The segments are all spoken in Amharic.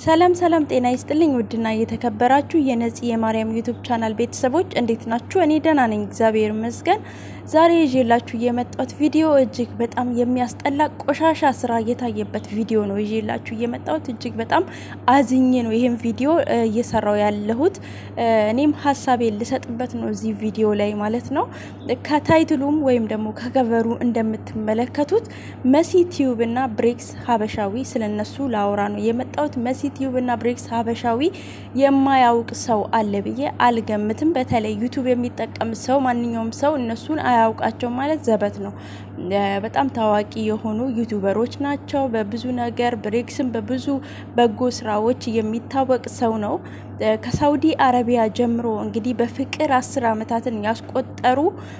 ሰላም ሰላም፣ ጤና ይስጥልኝ ውድና እየተከበራችሁ የነፂ የማርያም ዩቱብ ቻናል ቤተሰቦች እንዴት ናችሁ? እኔ ደህና ነኝ፣ እግዚአብሔር ይመስገን። ዛሬ ይዤላችሁ የመጣሁት ቪዲዮ እጅግ በጣም የሚያስጠላ ቆሻሻ ስራ የታየበት ቪዲዮ ነው ይዤላችሁ የመጣሁት። እጅግ በጣም አዝኜ ነው ይህም ቪዲዮ እየሰራው ያለሁት። እኔም ሀሳቤን ልሰጥበት ነው እዚህ ቪዲዮ ላይ ማለት ነው። ከታይትሉም ወይም ደግሞ ከከቨሩ እንደምትመለከቱት መሲ ቲዩብ እና ብሬክስ ሀበሻዊ ስለነሱ ላውራ ነው የመጣሁት። መሲ ቲዩብ እና ብሬክስ ሀበሻዊ የማያውቅ ሰው አለ ብዬ አልገምትም። በተለይ ዩቱብ የሚጠቀም ሰው ማንኛውም ሰው እነሱን አያውቃቸው ማለት ዘበት ነው። በጣም ታዋቂ የሆኑ ዩቱበሮች ናቸው በብዙ ነገር። ብሬክስም በብዙ በጎ ስራዎች የሚታወቅ ሰው ነው። ከሳውዲ አረቢያ ጀምሮ እንግዲህ በፍቅር አስር ዓመታትን ያስቆጠሩ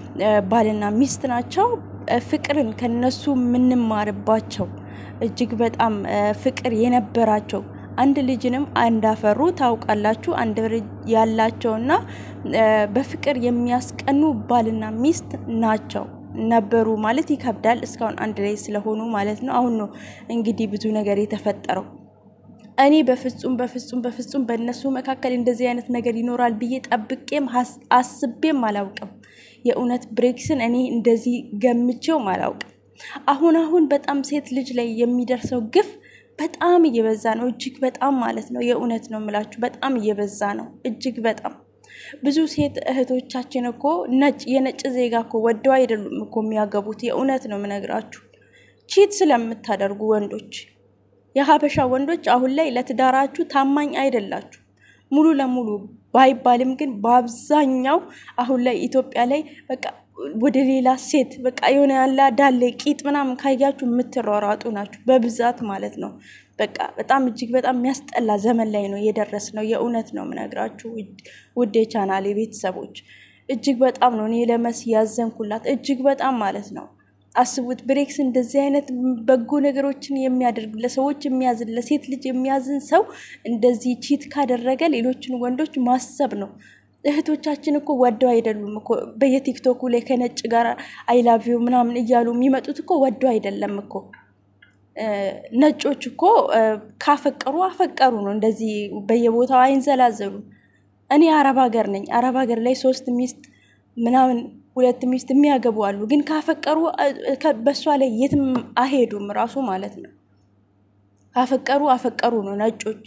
ባልና ሚስት ናቸው። ፍቅርን ከነሱ የምንማርባቸው እጅግ በጣም ፍቅር የነበራቸው አንድ ልጅንም እንዳፈሩ ታውቃላችሁ። አንድ ልጅ ያላቸውና በፍቅር የሚያስቀኑ ባልና ሚስት ናቸው ነበሩ ማለት ይከብዳል። እስካሁን አንድ ላይ ስለሆኑ ማለት ነው። አሁን ነው እንግዲህ ብዙ ነገር የተፈጠረው። እኔ በፍጹም በፍጹም በፍጹም በእነሱ መካከል እንደዚህ አይነት ነገር ይኖራል ብዬ ጠብቄም አስቤም አላውቅም። የእውነት ብሬክስን እኔ እንደዚህ ገምቼውም አላውቅም። አሁን አሁን በጣም ሴት ልጅ ላይ የሚደርሰው ግፍ በጣም እየበዛ ነው። እጅግ በጣም ማለት ነው። የእውነት ነው የምላችሁ በጣም እየበዛ ነው። እጅግ በጣም ብዙ ሴት እህቶቻችን እኮ ነጭ የነጭ ዜጋ እኮ ወደው አይደሉም እኮ የሚያገቡት። የእውነት ነው የምነግራችሁ ቺት ስለምታደርጉ ወንዶች፣ የሀበሻ ወንዶች አሁን ላይ ለትዳራችሁ ታማኝ አይደላችሁ ሙሉ ለሙሉ ባይባልም ግን በአብዛኛው አሁን ላይ ኢትዮጵያ ላይ በቃ ወደ ሌላ ሴት በቃ የሆነ ያለ ዳሌ ቂጥ ምናምን ካያችሁ የምትሯሯጡ ናችሁ በብዛት ማለት ነው። በቃ በጣም እጅግ በጣም የሚያስጠላ ዘመን ላይ ነው የደረስ ነው። የእውነት ነው የምነግራችሁ ውድ የቻናሌ ቤተሰቦች እጅግ በጣም ነው እኔ ለመሲ ያዘንኩላት እጅግ በጣም ማለት ነው። አስቡት ብሬክስ እንደዚህ አይነት በጎ ነገሮችን የሚያደርግ ለሰዎች የሚያዝን ለሴት ልጅ የሚያዝን ሰው እንደዚህ ቺት ካደረገ ሌሎችን ወንዶች ማሰብ ነው። እህቶቻችን እኮ ወደው አይደሉም እኮ በየቲክቶኩ ላይ ከነጭ ጋር አይላቪው ምናምን እያሉ የሚመጡት እኮ ወደው አይደለም እኮ። ነጮች እኮ ካፈቀሩ አፈቀሩ ነው። እንደዚህ በየቦታው አይንዘላዘሉ። እኔ አረብ ሀገር ነኝ። አረብ ሀገር ላይ ሶስት ሚስት ምናምን ሁለት ሚስት የሚያገቡ አሉ። ግን ካፈቀሩ በሷ ላይ የትም አሄዱም ራሱ ማለት ነው። ካፈቀሩ አፈቀሩ ነው ነጮች።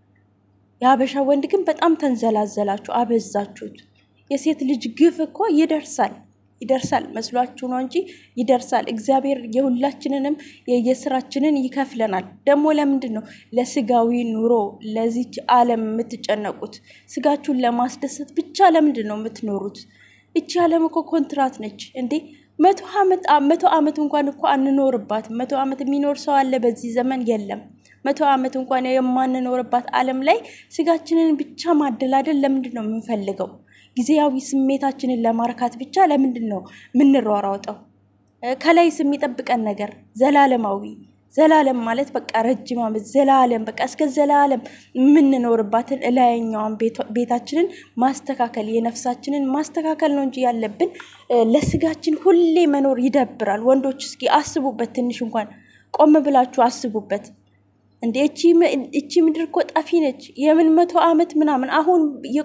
የሀበሻ ወንድ ግን በጣም ተንዘላዘላችሁ፣ አበዛችሁት። የሴት ልጅ ግፍ እኮ ይደርሳል ይደርሳል መስሏችሁ ነው እንጂ ይደርሳል። እግዚአብሔር የሁላችንንም የየስራችንን ይከፍለናል። ደግሞ ለምንድን ነው ለስጋዊ ኑሮ ለዚች ዓለም የምትጨነቁት? ስጋችሁን ለማስደሰት ብቻ ለምንድን ነው የምትኖሩት? እቺ ዓለም እኮ ኮንትራት ነች እንዴ! መቶ ዓመት መቶ ዓመት እንኳን እኮ አንኖርባትም። መቶ ዓመት የሚኖር ሰው አለ በዚህ ዘመን? የለም። መቶ ዓመት እንኳን የማንኖርባት ዓለም ላይ ስጋችንን ብቻ ማደላደል ለምንድን ነው የምንፈልገው? ጊዜያዊ ስሜታችንን ለማርካት ብቻ ለምንድን ነው የምንሯሯጠው? ከላይስ የሚጠብቀን ነገር ዘላለማዊ ዘላለም ማለት በቃ ረጅም ዓመት ዘላለም በቃ እስከ ዘላለም የምንኖርባትን እላይኛዋን ቤታችንን ማስተካከል የነፍሳችንን ማስተካከል ነው እንጂ ያለብን ለስጋችን ሁሌ መኖር ይደብራል። ወንዶች እስኪ አስቡበት፣ ትንሽ እንኳን ቆም ብላችሁ አስቡበት። እንደ እቺ ምድር እኮ ጠፊ ነች። የምን መቶ ዓመት ምናምን አሁን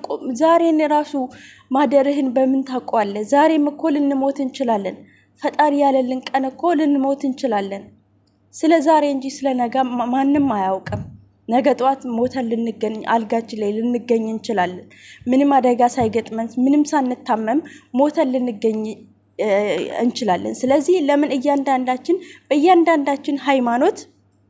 ዛሬን ራሱ ማደርህን በምን ታውቀዋለህ? ዛሬም እኮ ልንሞት እንችላለን። ፈጣሪ ያለልን ቀን እኮ ልንሞት እንችላለን። ስለ ዛሬ እንጂ ስለ ነገ ማንም አያውቅም። ነገ ጠዋት ሞተን ልንገኝ አልጋችን ላይ ልንገኝ እንችላለን። ምንም አደጋ ሳይገጥመን ምንም ሳንታመም ሞተን ልንገኝ እንችላለን። ስለዚህ ለምን እያንዳንዳችን በእያንዳንዳችን ሃይማኖት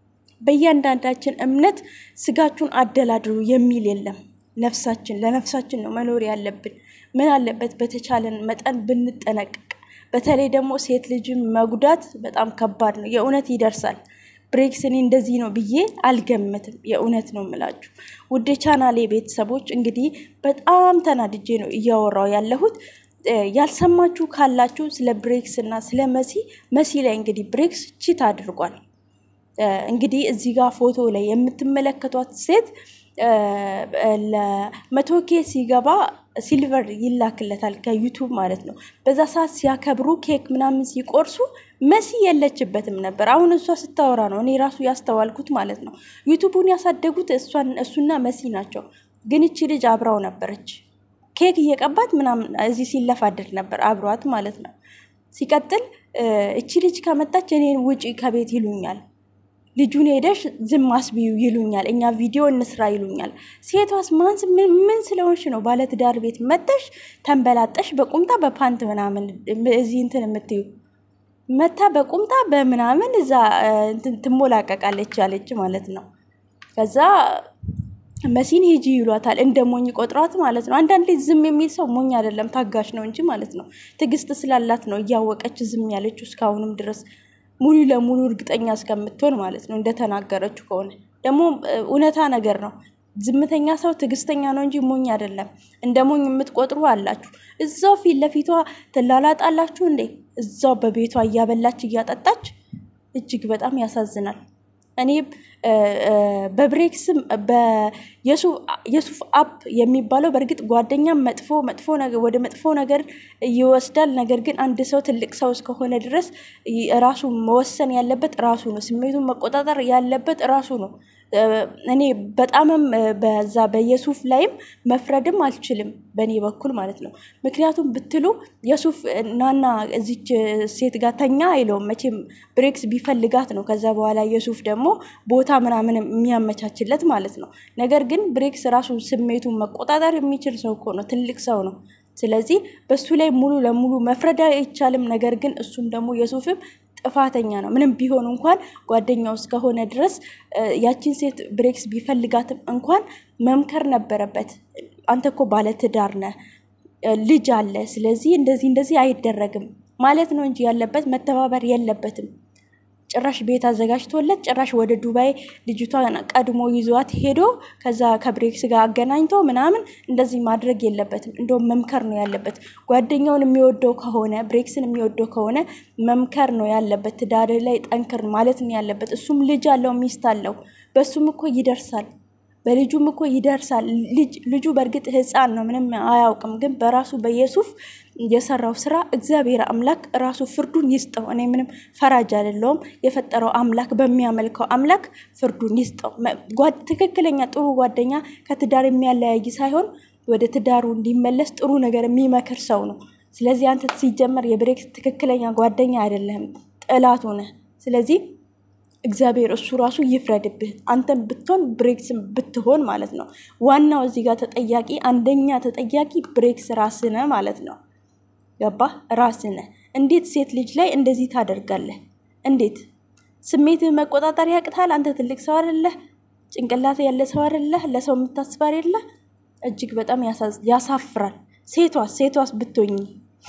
በእያንዳንዳችን እምነት ስጋችሁን አደላድሩ የሚል የለም። ነፍሳችን ለነፍሳችን ነው መኖር ያለብን። ምን አለበት በተቻለን መጠን ብንጠነቀቅ። በተለይ ደግሞ ሴት ልጅን መጉዳት በጣም ከባድ ነው። የእውነት ይደርሳል። ብሬክስ እኔ እንደዚህ ነው ብዬ አልገምትም። የእውነት ነው የምላችሁ ውድ ቻናሌ ቤተሰቦች፣ እንግዲህ በጣም ተናድጄ ነው እያወራው ያለሁት። ያልሰማችሁ ካላችሁ ስለ ብሬክስ እና ስለ መሲ መሲ ላይ እንግዲህ ብሬክስ ቺት አድርጓል። እንግዲህ እዚህ ጋር ፎቶ ላይ የምትመለከቷት ሴት ለመቶ ኬ ሲገባ ሲልቨር ይላክለታል ከዩቱብ ማለት ነው። በዛ ሰዓት ሲያከብሩ ኬክ ምናምን ሲቆርሱ መሲ የለችበትም ነበር። አሁን እሷ ስታወራ ነው እኔ ራሱ ያስተዋልኩት ማለት ነው። ዩቱቡን ያሳደጉት እሱና መሲ ናቸው። ግን እቺ ልጅ አብራው ነበረች። ኬክ እየቀባት ምናምን እዚህ ሲለፋደድ ነበር አብሯት ማለት ነው። ሲቀጥል እቺ ልጅ ከመጣች እኔን ውጪ ከቤት ይሉኛል። ልጁን ሄደሽ ዝም አስቢው ይሉኛል። እኛ ቪዲዮ እንስራ ይሉኛል። ሴቷስ ማንስ ምን ስለሆንሽ ነው ባለትዳር ቤት መጠሽ ተንበላጠሽ በቁምጣ በፓንት ምናምን እዚህ እንትን የምትዩ መታ በቁምጣ በምናምን እዛ ትሞላቀቃለች ያለች ማለት ነው። ከዛ መሲን ሂጂ ይሏታል። እንደ ሞኝ ቆጥሯት ማለት ነው። አንዳንዴ ዝም የሚል ሰው ሞኝ አይደለም ታጋሽ ነው እንጂ ማለት ነው። ትዕግስት ስላላት ነው እያወቀች ዝም ያለችው እስካሁንም ድረስ ሙሉ ለሙሉ እርግጠኛ እስከምትሆን ማለት ነው። እንደተናገረችው ከሆነ ደግሞ እውነታ ነገር ነው። ዝምተኛ ሰው ትዕግስተኛ ነው እንጂ ሞኝ አይደለም። እንደ ሞኝ የምትቆጥሩ አላችሁ። እዛው ፊት ለፊቷ ትላላጣላችሁ እንዴ! እዛው በቤቷ እያበላች እያጠጣች፣ እጅግ በጣም ያሳዝናል። እኔ በብሬክስም በየሱፍ አፕ የሚባለው በእርግጥ ጓደኛም መጥፎ መጥፎ ወደ መጥፎ ነገር ይወስዳል። ነገር ግን አንድ ሰው ትልቅ ሰው እስከሆነ ድረስ ራሱ መወሰን ያለበት ራሱ ነው። ስሜቱን መቆጣጠር ያለበት ራሱ ነው። እኔ በጣምም በዛ በየሱፍ ላይም መፍረድም አልችልም በእኔ በኩል ማለት ነው። ምክንያቱም ብትሉ የሱፍ ናና እዚች ሴት ጋር ተኛ አይለውም መቼም ብሬክስ ቢፈልጋት ነው። ከዛ በኋላ የሱፍ ደግሞ ቦታ ምናምን የሚያመቻችለት ማለት ነው። ነገር ግን ብሬክስ ራሱ ስሜቱን መቆጣጠር የሚችል ሰው እኮ ነው፣ ትልቅ ሰው ነው። ስለዚህ በሱ ላይ ሙሉ ለሙሉ መፍረድ አይቻልም። ነገር ግን እሱም ደግሞ የሱፍም ጥፋተኛ ነው። ምንም ቢሆን እንኳን ጓደኛው እስከሆነ ድረስ ያቺን ሴት ብሬክስ ቢፈልጋትም እንኳን መምከር ነበረበት። አንተ እኮ ባለትዳር ነህ፣ ልጅ አለ፣ ስለዚህ እንደዚህ እንደዚህ አይደረግም ማለት ነው እንጂ ያለበት መተባበር የለበትም። ጭራሽ ቤት አዘጋጅቶለት ጭራሽ ወደ ዱባይ ልጅቷን ቀድሞ ይዟት ሄዶ ከዛ ከብሬክስ ጋር አገናኝቶ ምናምን እንደዚህ ማድረግ የለበትም። እንደውም መምከር ነው ያለበት። ጓደኛውን የሚወደው ከሆነ ብሬክስን የሚወደው ከሆነ መምከር ነው ያለበት። ትዳር ላይ ጠንክር ማለት ነው ያለበት። እሱም ልጅ አለው፣ ሚስት አለው። በሱም እኮ ይደርሳል በልጁም እኮ ይደርሳል። ልጁ በእርግጥ ሕፃን ነው ምንም አያውቅም። ግን በራሱ በየሱፍ የሰራው ስራ እግዚአብሔር አምላክ ራሱ ፍርዱን ይስጠው። እኔ ምንም ፈራጅ አይደለሁም። የፈጠረው አምላክ በሚያመልከው አምላክ ፍርዱን ይስጠው። ትክክለኛ ጥሩ ጓደኛ ከትዳር የሚያለያይ ሳይሆን ወደ ትዳሩ እንዲመለስ ጥሩ ነገር የሚመክር ሰው ነው። ስለዚህ አንተ ሲጀመር የብሬክስ ትክክለኛ ጓደኛ አይደለህም፣ ጥላቱ ነህ። ስለዚህ እግዚአብሔር እሱ ራሱ ይፍረድብህ። አንተም ብትሆን ብሬክስን ብትሆን ማለት ነው። ዋናው እዚህ ጋር ተጠያቂ አንደኛ ተጠያቂ ብሬክስ ራስህ ነህ ማለት ነው። ገባህ? ራስህ ነህ። እንዴት ሴት ልጅ ላይ እንደዚህ ታደርጋለህ? እንዴት ስሜትህ መቆጣጠር ያቅታል? አንተ ትልቅ ሰው አይደለህ? ጭንቅላት ያለ ሰው አይደለህ? ለሰው የምታስብ አይደለህ? እጅግ በጣም ያሳፍራል። ሴቷስ ሴቷስ ብትሆኝ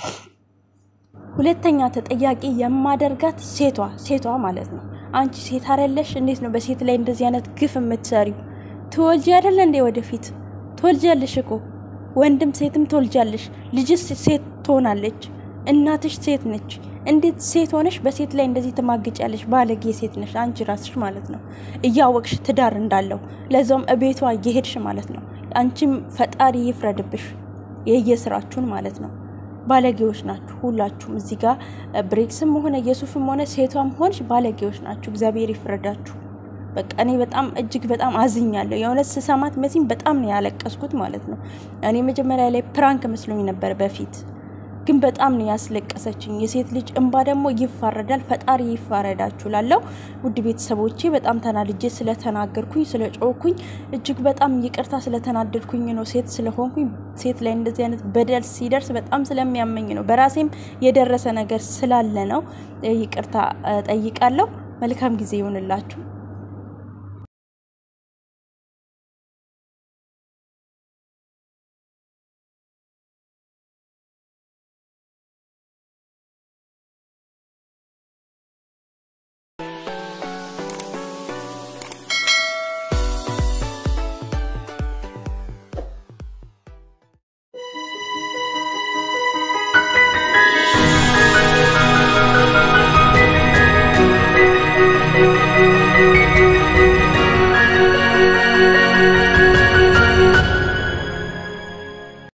ሁለተኛ ተጠያቂ የማደርጋት ሴቷ ሴቷ ማለት ነው። አንቺ ሴት አይደለሽ? እንዴት ነው በሴት ላይ እንደዚህ አይነት ግፍ የምትሰሪው? ትወልጂ አይደለ እንዴ? ወደፊት ትወልጃለሽ እኮ ወንድም ሴትም ትወልጃለሽ። ልጅስ ሴት ትሆናለች። እናትሽ ሴት ነች። እንዴት ሴት ሆነሽ በሴት ላይ እንደዚህ ትማግጫለሽ? ባለጌ ሴት ነሽ አንቺ ራስሽ ማለት ነው። እያወቅሽ ትዳር እንዳለው ለዛውም እቤቷ እየሄድሽ ማለት ነው። አንቺም ፈጣሪ ይፍረድብሽ የየስራችሁን ማለት ነው። ባለጌዎች ናችሁ ሁላችሁም። እዚህ ጋር ብሬክስም ሆነ የሱፍም ሆነ ሴቷም ሆንሽ ባለጌዎች ናችሁ። እግዚአብሔር ይፍረዳችሁ። በቃ እኔ በጣም እጅግ በጣም አዝኛለሁ። የእውነት ስሰማት መሲም በጣም ነው ያለቀስኩት ማለት ነው። እኔ መጀመሪያ ላይ ፕራንክ መስሎኝ ነበር በፊት ግን በጣም ነው ያስለቀሰችኝ። የሴት ልጅ እንባ ደግሞ ይፋረዳል። ፈጣሪ ይፋረዳችሁ ላለው ውድ ቤተሰቦቼ በጣም ተናድጄ ስለተናገርኩኝ ስለ ጮኩኝ እጅግ በጣም ይቅርታ ስለተናደድኩኝ ነው። ሴት ስለሆንኩኝ ሴት ላይ እንደዚህ አይነት በደል ሲደርስ በጣም ስለሚያመኝ ነው። በራሴም የደረሰ ነገር ስላለ ነው። ይቅርታ ጠይቃለሁ። መልካም ጊዜ ይሆንላችሁ።